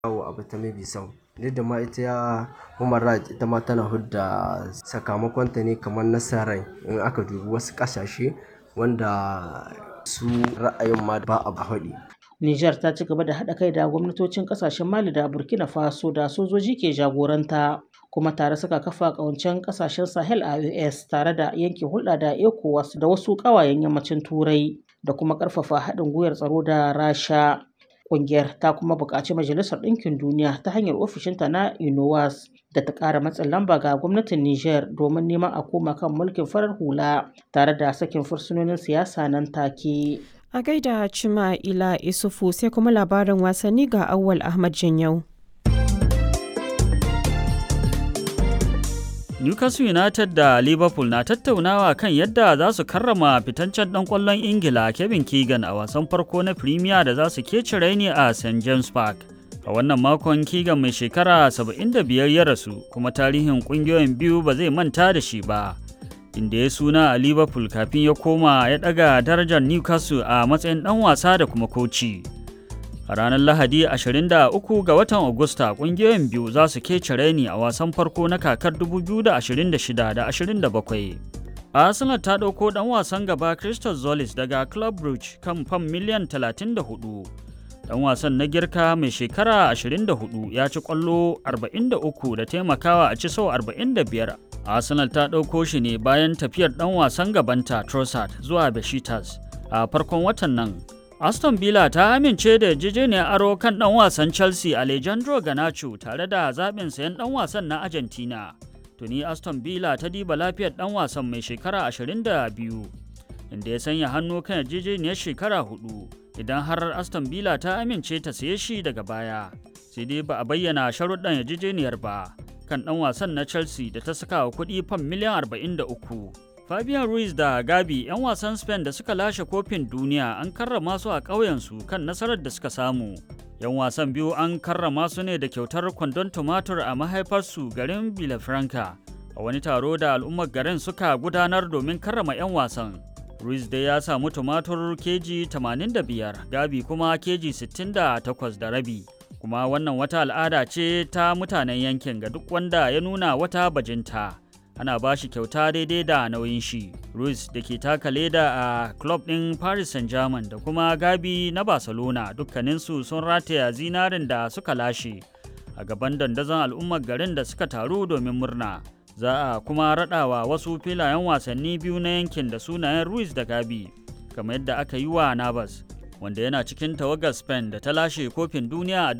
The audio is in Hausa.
yawo a Batame Bisau. Duk da ma ita ya Human Rights ita ma tana hudda sakamakonta ne kamar nasarai in aka dubi wasu ƙasashe wanda su ra'ayin ma ba a faɗi. Nijar ta ci gaba da haɗa kai da gwamnatocin ƙasashen Mali da Burkina Faso da sojoji ke jagoranta kuma tare suka kafa ƙawancen ƙasashen Sahel a US tare da yanke hulɗa da ECOWAS da wasu ƙawayen yammacin Turai da kuma ƙarfafa haɗin gwiwar tsaro da Rasha. Ƙungiyar ta kuma buƙaci Majalisar Ɗinkin Duniya ta hanyar ofishinta na UNOWAS da ta ƙara matsin lamba ga gwamnatin Nijar domin neman a koma kan mulkin farar hula tare da sakin fursunonin siyasa nan take. A gaida Cima Ila Isufu sai kuma labarin wasanni ga Awwal Ahmad Janyau. Newcastle United da Liverpool na tattaunawa kan yadda za su karrama fitancen ɗan ƙwallon Ingila Kevin Keegan a wasan farko na Premier da za su kece raini a St James Park. A wannan makon Keegan mai shekara 75 ya rasu kuma tarihin ƙungiyoyin biyu ba zai manta da shi ba. Inda ya suna a Liverpool kafin ya koma ya ɗaga darajar Newcastle a matsayin ɗan wasa da kuma koci. A ranar Lahadi 23 ga watan Agusta kungiyoyin biyu za su kece raini a wasan farko na kakar 2026 da 27. Arsenal ta ɗauko ɗan wasan gaba Crystal Zolis daga Club Brugge kan fam miliyan 34. Ɗan wasan na girka mai shekara 24 ya ci ƙwallo 43 da taimakawa a ci sau 45. Arsenal ta ɗauko shi ne bayan tafiyar ɗan wasan gabanta Trossard zuwa Besiktas a farkon watan nan. Aston Villa ta amince da yarjejeniyar aro kan ɗan wasan Chelsea Alejandro Garnacho tare da zaɓin sayan ɗan wasan na Argentina. Tuni Aston Villa ta diba lafiyar ɗan wasan mai shekara 22, inda ya sanya hannu kan yarjejeniyar shekara hudu idan har Aston Villa ta amince ta saye shi daga baya. Sai dai ba a bayyana sharuɗan yarjejeniyar ba kan ɗan wasan na Chelsea da ta saka wa kuɗi fam miliyan 43. Fabian Ruiz da Gabi 'yan wasan Spain da suka lashe kofin duniya an karrama su a ƙauyensu kan nasarar da suka samu. 'Yan wasan biyu an karrama su ne da kyautar kwandon tumatur a mahaifarsu garin Villafranca a wani taro da al'ummar garin suka gudanar domin karrama 'yan wasan. Ruiz dai ya samu tumatur keji 85, Gabi kuma keji 68 da rabi. Kuma wannan wata al'ada ce ta mutanen yankin ga duk wanda ya nuna wata bajinta. ana ba shi kyauta daidai da nauyin shi. Ruiz da ke taka leda a club ɗin Paris Saint-Germain da kuma Gabi na Barcelona dukkaninsu sun rataya zinarin da suka lashe a gaban dandazon al'ummar garin da suka taru domin murna. Za a kuma raɗawa wasu filayen wasanni biyu na yankin da sunayen Ruiz da Gabi, kamar yadda aka yi wa Navas, wanda yana cikin tawagar Spain da ta lashe kofin duniya a